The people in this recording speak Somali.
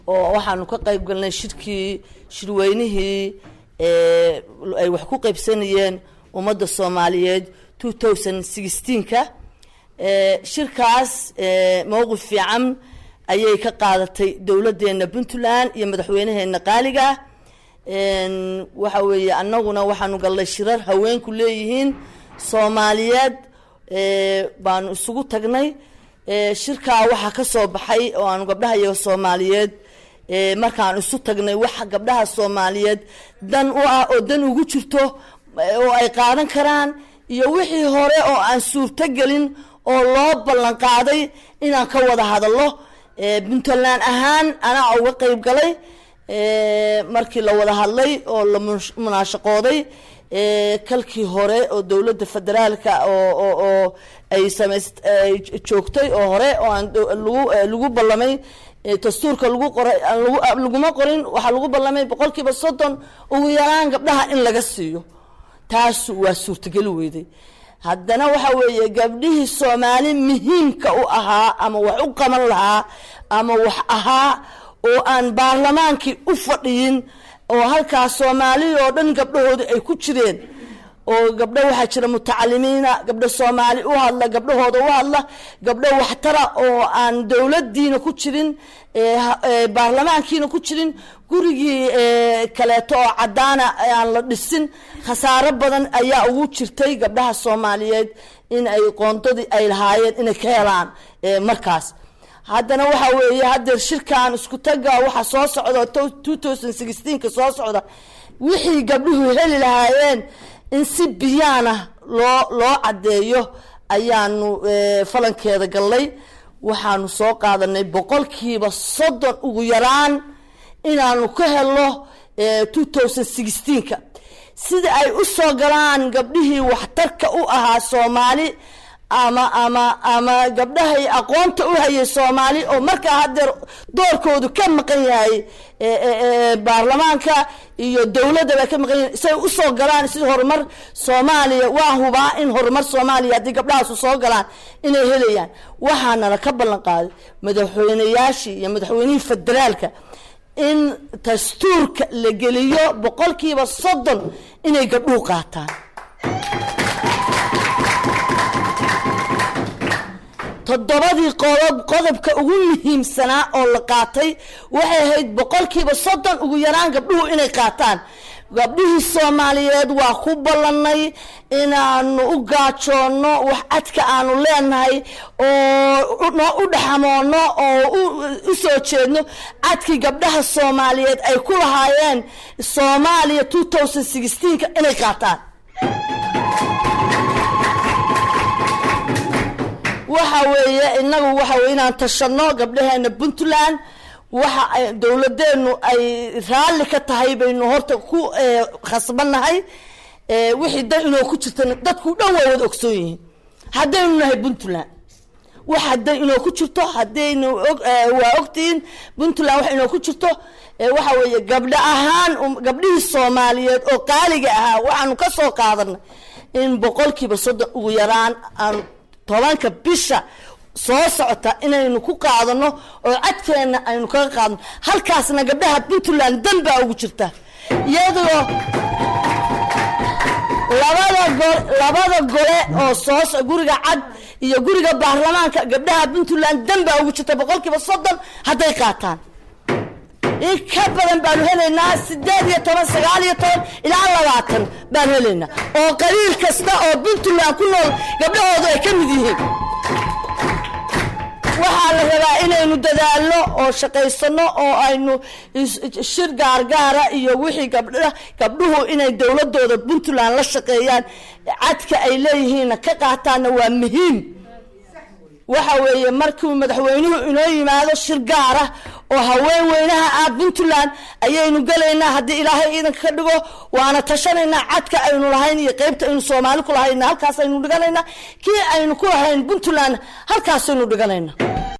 oo waxaanu ka qayb galnay shirkii shirweynihii ay wax ku qaybsanayeen ummadda soomaaliyeed two thousand sixteenka shirkaas mowqif fiican ayay ka qaadatay dowladeena puntland iyo madaxweynaheena qaaliga waxa weeye annaguna waxaanu galnay shirar haweenku leeyihiin soomaaliyeed baanu isugu tagnay shirkaa waxaa ka soo baxay oo aanu gabdhaha iyaga soomaaliyeed markaan isu tagnay waxa gabdhaha soomaaliyeed dan u ah oo dan ugu jirto oo ay qaadan karaan iyo wixii hore oo aan suurtogelin oo loo ballan qaaday inaan ka wada hadallo puntland ahaan anaa uga qayb galay markii la wada hadlay oo la munaashaqooday kalkii hore oo dowladda federaalka oo oo ay samays joogtay oo hore oo aan lagu lagu ballamay dastuurka lagu qoray laguma qorin waxaa lagu ballamay boqol kiiba soddon ugu yaraan gabdhaha in laga siiyo taas waa suurtageli weyday haddana waxa weeye gabdhihii soomaali muhiimka u ahaa ama wax u qaban lahaa ama wax ahaa oo aan baarlamaankii u fadhiyin oo halkaas soomaaliya oo dhan gabdhahooda ay ku jireen oo gabdho waxaa jira mutacalimiina gabdho soomaali u hadla gabdhahooda u hadla gabdho waxtara oo aan dowladiina ku jirin baarlamaankiina ku jirin gurigii kaleeto oo cadaana aan la dhisin khasaaro badan ayaa ugu jirtay gabdhaha soomaaliyeed in ay qoondadii ay lahaayeen inay ka helaan markaas haddana waxa weeye haddeer shirkan isku taga waxaa soo socda two thousand sixteenka soo socda wixii gabdhuhu heli lahaayeen in si biyaana loo loo caddeeyo ayaanu falankeeda gallay waxaanu soo qaadanay boqolkiiba soddon ugu yaraan inaanu ka helo two thousand sixteenka sida ay u soo galaan gabdhihii waxtarka u ahaa soomaali ama ama ama gabdhahay aqoonta u hayay soomaali oo markaa haddeer doorkoodu ka maqan yahay baarlamaanka iyo dowladdaba ka maqan yahay say usoo galaan sida horumar soomaaliya waa hubaa in horumar soomaaliya haddii gabdhahaasu soo galaan inay helayaan waxaanala ka ballan qaaday madaxweyneyaashii iyo madaxweynihii federaalka in dastuurka la geliyo boqolkiiba soddon inay gabdhuhu qaataan toddobadii qodob qodobka ugu muhiimsanaa oo la qaatay waxay ahayd boqolkiiba soddon ugu yaraan gabdhuhu inay qaataan gabdhihii soomaaliyeed waa ku ballanay inaanu u gaajoonno wax cadka aanu leenahay oo noo u dhaxamoono oo u soo jeedno cadkii gabdhaha soomaaliyeed ay ku lahaayeen soomaaliya two thousand sixteenka inay qaataan waxa weeye inagu waxa weye inaan tashano gabdhaheena puntland waxa dowladeenu ay raalli ka tahay baynu horta ku khasbannahay wixii dan inoo ku jirta dadku dhan waa wada ogsoon yihiin haddaynu nahay puntland wax haday inoo ku jirto haddaynu waa ogtihiin puntland wax inoo ku jirto waxa weeye gabdho ahaan gabdhihii soomaaliyeed oo qaaliga ahaa waxaanu ka soo qaadanay in boqolkiiba soddon ugu yaraan aan tobanka bisha soo socota inaynu ku qaadano oo cadkeena aynu kaga qaadno halkaasna gabdhaha puntland dan baa ugu jirta iyadoo labada go labada gole oo soo guriga cad iyo guriga baarlamaanka gabdhaha puntland dan baa ugu jirta boqolkiiba soddon hadday qaataan in ka badan baanu helaynaa sideed iyo toban sagaal iyo toban ilaa labaatan baan helaynaa oo qabiil kasta oo puntland ku nool gabdhahoodu ay ka mid yihiin waxaa la rabaa inaynu dadaalno oo shaqaysano oo aynu shir gaargaara iyo wixii gabdha gabdhuhu inay dowladooda puntland la shaqeeyaan cadka ay leeyihiinna ka qaataanna waa muhiim waxa weeye markuu madaxweynuhu inoo yimaado shir gaara oo haween weynaha ah puntland ayaynu gelaynaa haddii ilaahay ciidanka ka dhigo waana tashanaynaa cadka aynu lahayn iyo qeybta aynu soomaali ku lahayna halkaas aynu dhiganaynaa kii aynu ku lahayn puntland halkaasaynu dhiganayna